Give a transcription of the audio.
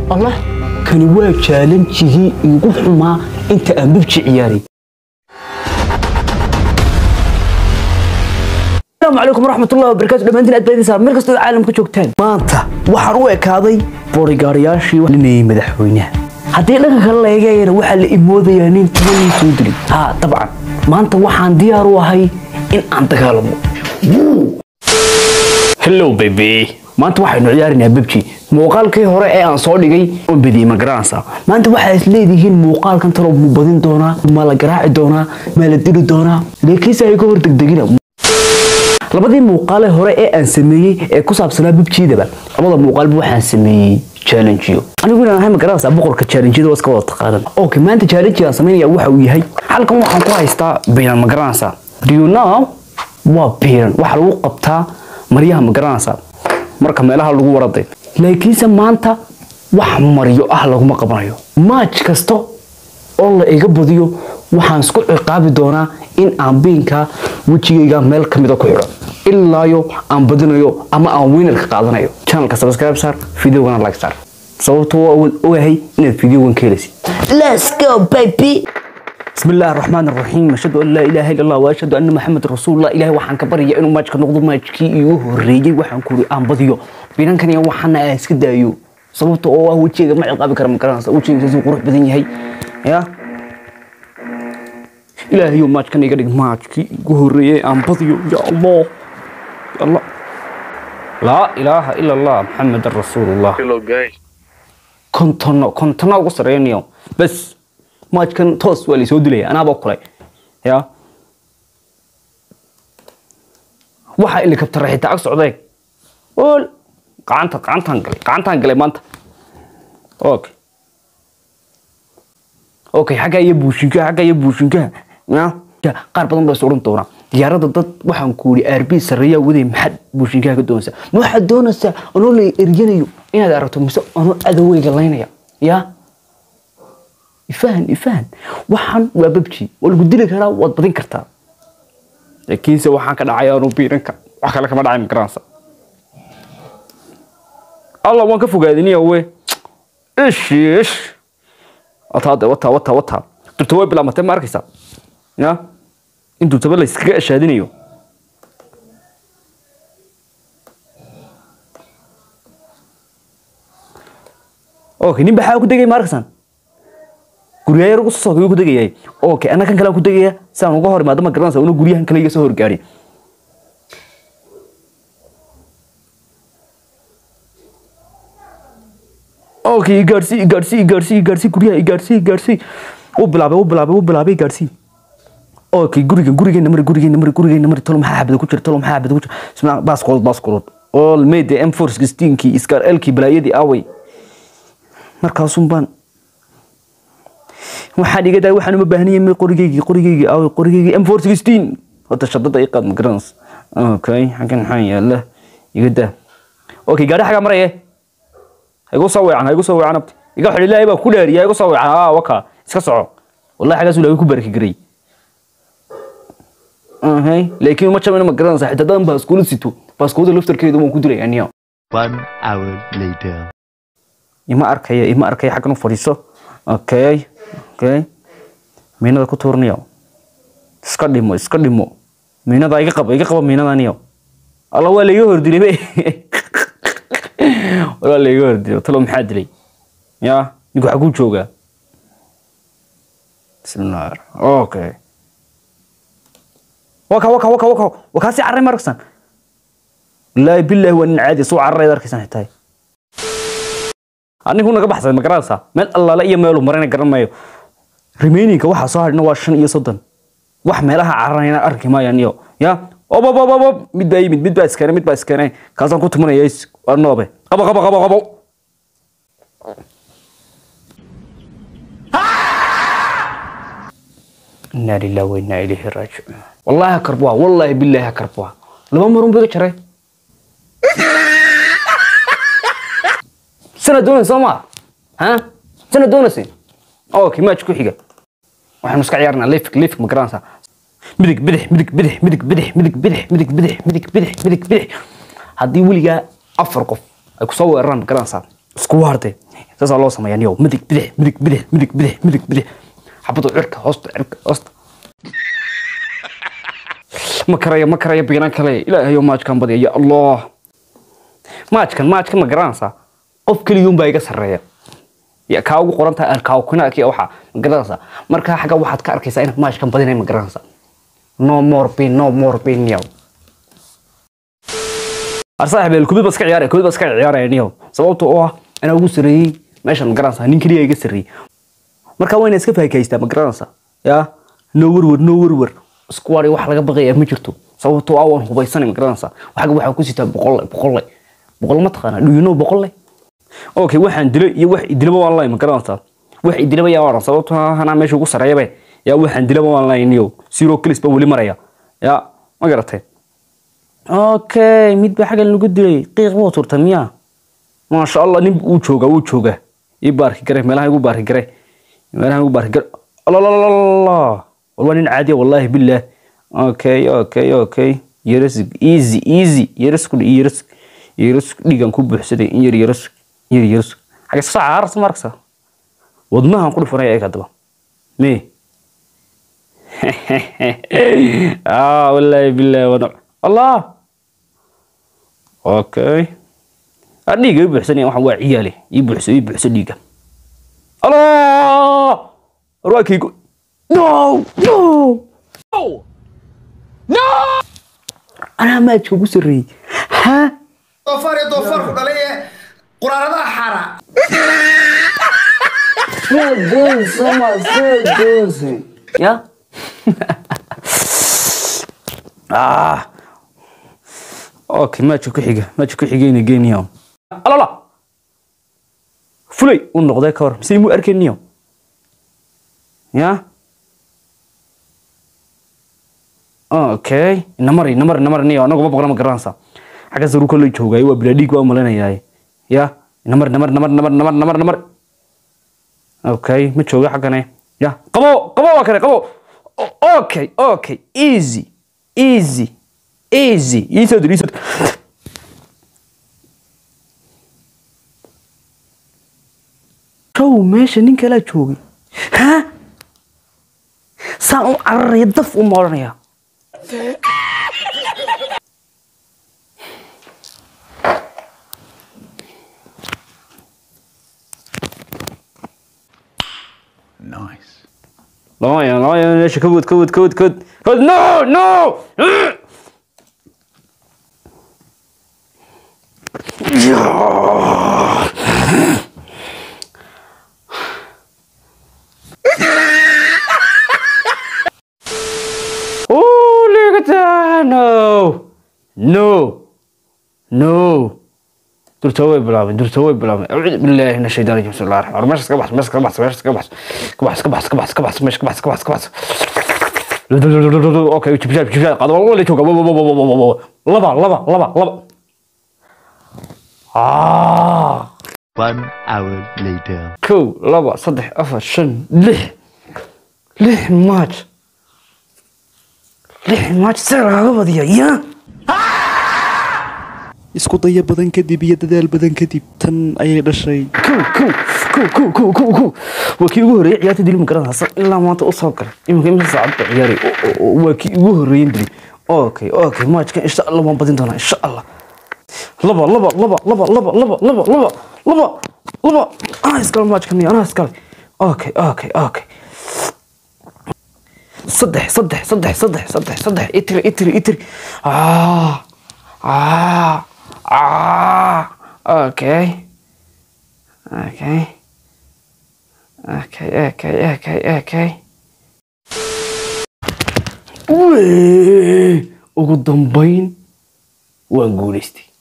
allah kani waa jaalanjigii igu xumaa inta aan bibji ciyaaray السلام عليكم ورحمة الله وبركاته دمانتين أد بيدي صار مركز العالم كجوكتان maanta waxaan u ekaaday booligaarayaashii linayay madaxweynaha haddii dhanka kale la eegayana waxaa la imoodayaa nin tibanii soo dilay ha dabcan maanta waxaan diyaar u ahay in aan dagaalamo hello baby maanta waxaynu ciyaaraynaa bebji muuqaalkii hore ee aan soo dhigay oon bediyey ma garanaysaa maanta waxaa is leedihiin muuqaalkan talo mu badin doonaa ma la garaaci doonaa ma la dili doonaa laakiinse ay ka hor degdegina labadii muuqaale hore ee aan sameeyey ee ku saabsanaa bibjiidaba labada muuqaalba waxaan sameeyey challengeyo anigu inaan ahay ma garanaysaa boqorka challengeada waa iska wada taqaanan okay maanta challenge aan sameynaya waxa uu yahay halkan waxaan ku haystaa biiran ma garanaysaa do you know waa biiran waxaa lagu qabtaa maryaha ma garanaysaa marka meelaha lagu waraday laakiinse maanta wax maryo ah laguma qabanayo maaj kasta oo la iga badiyo waxaan isku ciqaabi doonaa in aan biinka wejigayga meel ka mida ku xidho ilaayo aan badinayo ama aan winarka qaadanayo channelka subscribe saar videogana like saar sababtoo waa ogahay inaad videogan ka helaysid let's go baby بسم الله الرحمن الرحيم أشهد أن لا إله إلا الله وأشهد أن محمد رسول الله إلهي waxaan ka barya inuu maajka noqdo maajkii iigu horeeyay waxaan ku aan badiyo biinankan iyo waxaan iska daayo sababtoo oo ah wejigayga ma ciqaabi kara ma garanaysa wejigayga si qurux badan yahay ya ilaahayo maajkan iga dhig maajkii igu horeeyay aan badiyo ya allah ya allah laa ilaaha ila allah maxamedan rasuulullah Hello guys. kontono kontono ugu sareynayo bas maajkan toos waa laysoo dilaya anaaba kulay ya waxa ilikabtara xitaa ag socday ol gacanta gacantaan galay gacantaan galay maanta okay okay xagga iyo buushinkaha xagga iyo buushinkaha ya qaar badan baa is odhan doonaa diyaaradda dad waxaan ku yidhi aarbi sarreeyaa waday maxaad buushinkaha ka doonaysaa ma waxaad doonaysaa anoo la eryanayo inaad aragto mise anoo adaweyga laynaya ya ifahan ifahan waxaan waa babji waa lagu dili karaa waad badin kartaa laakiinse waxaan ka dhacay aanu biiranka wax kale kama dhacay magaranaysa allah waan ka fogaadiniya we ish ish wataade wata wata wata durta way bilaamatay ma arkaysaa ya in durtaba la iskaga ashaadinayo okay nin baxaa ku degay ma arkaysaan guryaha yar ugu soo sokay ku degayay okay anna kan kale ku degaya si aan uga hor imaado ma garanaysa una guryahan kale iga soo horgaari okay igaarsii igaarsii igaarsii igaarsii guryaha igaarsii igaarsii u bilaabay u bilaabay u bilaabay igaarsii okay guriga gurigeena mari gurigeena mari gurigeena mari tolo maxaa xabada ku jira tolo maxaa xabada ku jira isma baaskood baaskood all made m four sixteenkii iskar elkii balaayadii away markaasun baan waxaan iga daay waxaan uma baahniyay ma qorigeygii qorigeygii away qorigeygii m four sixteen horta shadada iqaad ma garanaysa okay xaggan maxaa yaala iga daa okay gaadhi xagaa maraya ha igu soo weecan ha igu soo weecan abti iga xidhi ilaahay baa ku dheeriya ha igu soo weecan aa waka iska soco wallahi xaggaas ilaahay ku baraki garay ahay laakiin ma jabana ma garanaysa xitaa dadan baaskoolo sito baaskoolada laftarkeeda waan ku dilay aniyo One hour later. ima arkaya ima arkaya xaggan u fadhiiso okay okay miinada ku tuurniyo iska dhimo iska dhimo miinada iga qaba iga qaba miinadaniyo alla waa laiga hordilay be waa laiga hordilay talo maxaa dilay ya ninku xaguu joogaa bismillahi raxmaan okay waka waka waka waka wakaasi carray ma arkaysan wallaahi billaahi waa nin caadi suu carrayd arkaysan xitaa anigu naga baxsay ma garanaysaa meel allaale iyo meelu marayna garan maayo remaininka waxaa soo hadhina waa shan iyo soddon wax meelaha cararayna arki maayaan iyo ya ob ob ob ob ob mid baa yimid mid baa iskeenay mid baa iskeenay kaasaan ku tumanaya waa noobe qabo qabo qabo qabo inaa lilah wa inaa ilayhi raajicuun wallaahi ha karbua wallaahi billaahi ha karbua laba marun biga jaray sana doonaysa soo maa ha sana doonaysa okay match ku xiga waxaanu iska ciyaarnaa lefik lefik ma garanaysaa midig bidix midig bidix midig bidix midig bidix midig bidix midig bidix midig bidix haddii weligaa afar qof ay kusoo weeraraan ma garanaysaa isku waarde saasaa loo sameeyaa niyow midig bidix midig bidix midig bidix midig bidix xabadu cirka hoosta cirka hoosta ma karaya ma karaya biinan kale ilaahayo maajkan badiya ya allah maajkan maajka ma garanaysaa qof keliyuun baa iga sarreeya ya kaa ugu qoran tahay alkaawkinaaki waxa ma garanaysaa markaa xagga waxaad ka arkaysaa inaad maajkan badinay ma garanaysaa no more pain no more pain niyow arsaaxib el kubid baska ciyaaraya kubid baska ciyaaraya niyow sababtoo oo ah anaa ugu sarreeyey meeshan ma garanaysaa nin keliya iga sarreeyey marka waa inaad iska faakaystaa ma garanaysaa ya no werwer no werwer isku wari wax laga baqaya ma jirto sababtoo ah waan hubaysanay ma garanaysaa waxaga waxaa ku sitaa boqolle boqolle boqol ma taqaanaa do you know boqolle okay waxaan dilay iyo wax idilaba waan lahay ma garanaysaa wax idilaba yaa waran sababtoo ah anaa meesha ugu sarreeyabe yaa waxaan dilaba waan lahay niyow zero kilis baa weli maraya ya ma garatay okay mid baa xaggan lagu dilay qiiq buu turta miyaa maasha allah nin uu jooga uu jooga ii baarki gare meelaha igu baarki gare meelaha igu baarki gare allah waa nin caadiya wallahi billah okay okay okay yaras easy easy yaras ku yaras yaras dhigan ku buuxsaday in yar yaras yar yaras xagga soo caaras markasa wadnahan ku dhifanaya ay kadaba me ah wallahi billah wana allah okay dhiiga ii buuxsanaya waxaan waa ciyaale ii buuxso ii buuxso dhiiga allah warwaakaygu no no no anaa maajka ugu sarreeyey ha doofaar iyo doofaarku dhalay ee quraaradaha xaara ya ah okay maajka ku xiga maajka ku xigayna geeniyo alala fulay u noqday ka hor mise imuu arkeniyo ya okay namari namari namari niyo anagu ma boqona ma garanaysa xagga saru kolley joogaayo waa bilaadhiig waa malanayaaye ya namari namari namari namari namari namari namari okay ma jooga xaggane ya qabo qabo waa kale qabo O- okay okay easy easy easy iisoo dir iisoo dir show meesha nin kalaa joogay ha saan u cararaya daf u mooranaya Nice. lama ya lama ya meesha kawad kawad kawad kawad kawad no no Oh, look at that! No! No! No! durta way bilaabeen durta way bilaabeen acuudu billaahi min ashaytaan rajim bismillahi raxmaan raxiim meeshas ka baxs meeshas ka baxs meeshas ka baxs ka baxs ka baxs ka baxs ka baxs meeshas ka baxs ka baxs ka baxs okay jibshaad jibshaad qaado wala jooga laba laba laba laba ah One hour later. kow laba saddex afar shan lix lix maaj lix maaj see lagaga badiya ya isku daya badan kadib iyo dadaal badan kadib tan ayay dhashay kow kow kow kow kow kow kow waa kii ugu horreeyay ciyaarta dili magaranaysa ilaa maanta u soo galay iminka imisa saacad baa ciyaaray O- o- o- waa kii ugu horreeyen dili okay okay maajkan insha allah waan badin doonaa insha allah laba laba laba laba laba laba laba laba laba laba anaa iskale maajkan anaa iskale okay okay okay saddex saddex saddex saddex saddex saddex itiri itiri itiri ah ah ah okay okay okay okay okay okay Wee, ugu dambayn waan guulaystay